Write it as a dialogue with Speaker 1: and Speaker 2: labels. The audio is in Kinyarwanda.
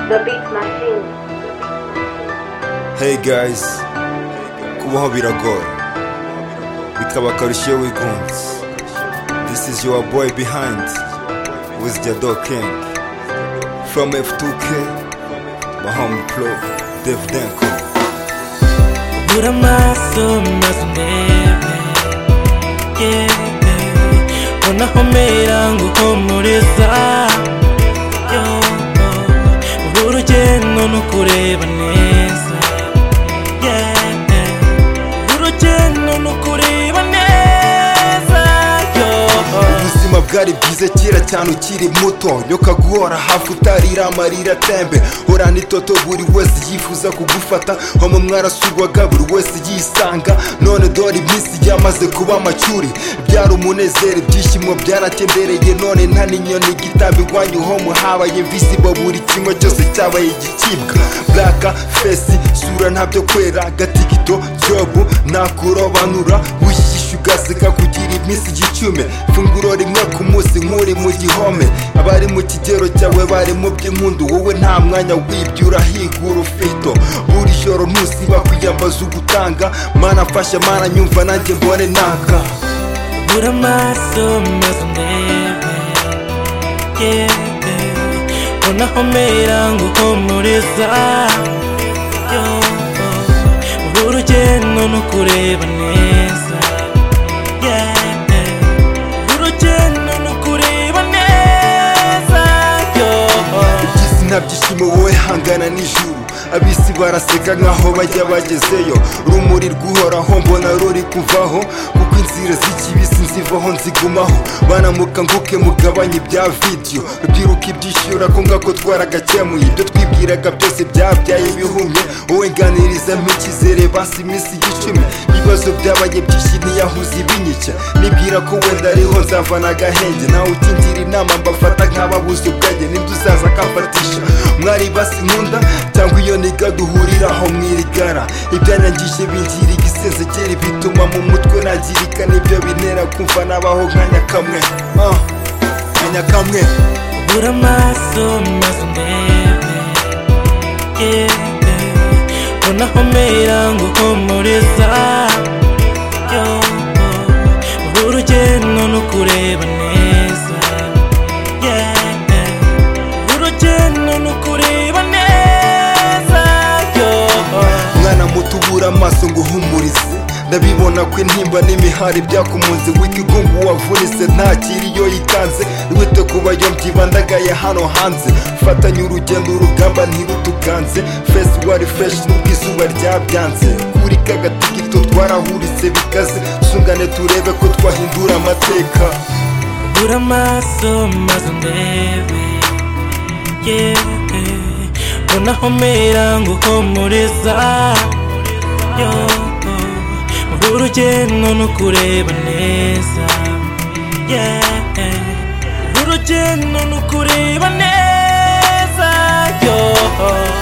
Speaker 1: The Beat Machine.
Speaker 2: Hey guys, kubaho biragoye bikaba akarusho iyo wigunze this is your boy behind with Jado King from F2K Mahom Pro Dev Denko
Speaker 3: Bura amaso maze undebe yewe unahomera ngo uhumuriza uru urugendo ni ukureba neza yewe uru urugendo ni ukureba neza yo
Speaker 2: ubuzima bwari bwiza kera cyane ukiri muto nyoka guhora hafi utarira amarira atembe horana itoto buri wese yifuza kugufata homo mwarasurwaga buri wese yisanga none dore iminsi yamaze kuba amacuri byari umunezero ibyishimo byaratembereye none nta n'inyoni igitabo iwanyu homo habaye invisibo buri kimwe cyose cyabaye igicibwa blaka fesi sura ntabyo kwera gatigito jobu nakurobanura wishyishya benshi ugaseka kugira iminsi igicumi funguro rimwe ku munsi nk'uri mu gihome abari mu kigero cyawe bari mu by'inkundu wowe nta mwanya wibye urahigura ufito buri joro ntusiba kwiyambaza ugutanga mana mfasha mana nyumva nanjye mbone naka
Speaker 3: Bura amaso maze undebe yewe unahomera ngo uhumuriza yowe uru urugendo ni ukureba neza yewe uru urugendo ni ukureba neza yowe
Speaker 2: Isi nta byishimo wowe hangana n'ijuru abisi baraseka nkaho bajya bagezeyo rumuri rw'uhoraho mbona ruri kuvaho kuko inzira z'ikibisi nzivaho nzigumaho banamuka nguke mugabanye ibya vidiyo rubyiruka ibyishyura ko ngako twaragakemuye ibyo twibwiraga byose byabyaye bihumye wowe nganiriza mpicyizere basi iminsi igicumi ibibazo byabaye byinshi ntiyahuze ibinyike nibwira ko wenda ariho nzavana agahenge nawe utingira inama mbafata nk'ababuze ubwenge nibyo uzaza akafatisha mwari basi nkunda cyangwa iyo niga duhuriraho mwirigara ibyanyangije bingira igisenzekeri bituma mu mutwe nagirika nibyo bintera kumva nabaho nka nyakamwe Ah, nka nyakamwe
Speaker 3: Bura amaso maze undebe yewe unahomera ngo uhumuriza yowe uru urugendo ni ukureba neza yewe uru urugendo ni ukureba neza yowe
Speaker 2: mwana muto ubura amaso ngo uhumurize ndabibona ko intimba n'imihari byakumunze w'ikigungu wavunitse ntakiri iyo yitanze wite ku bayo mbyibandagaye hano hanze fatanye urugendo urugamba ntirutuganze fesi wari feshi nubwo izuba ryabyanze kuri kagatigito twarahuritse bikaze sungane turebe ko twahindura amateka
Speaker 3: Bura amaso maze undebe yewe unahomera ngo uhumuriza yowe uru urugendo ni ukureba neza yewe uru urugendo ni ukureba neza yowe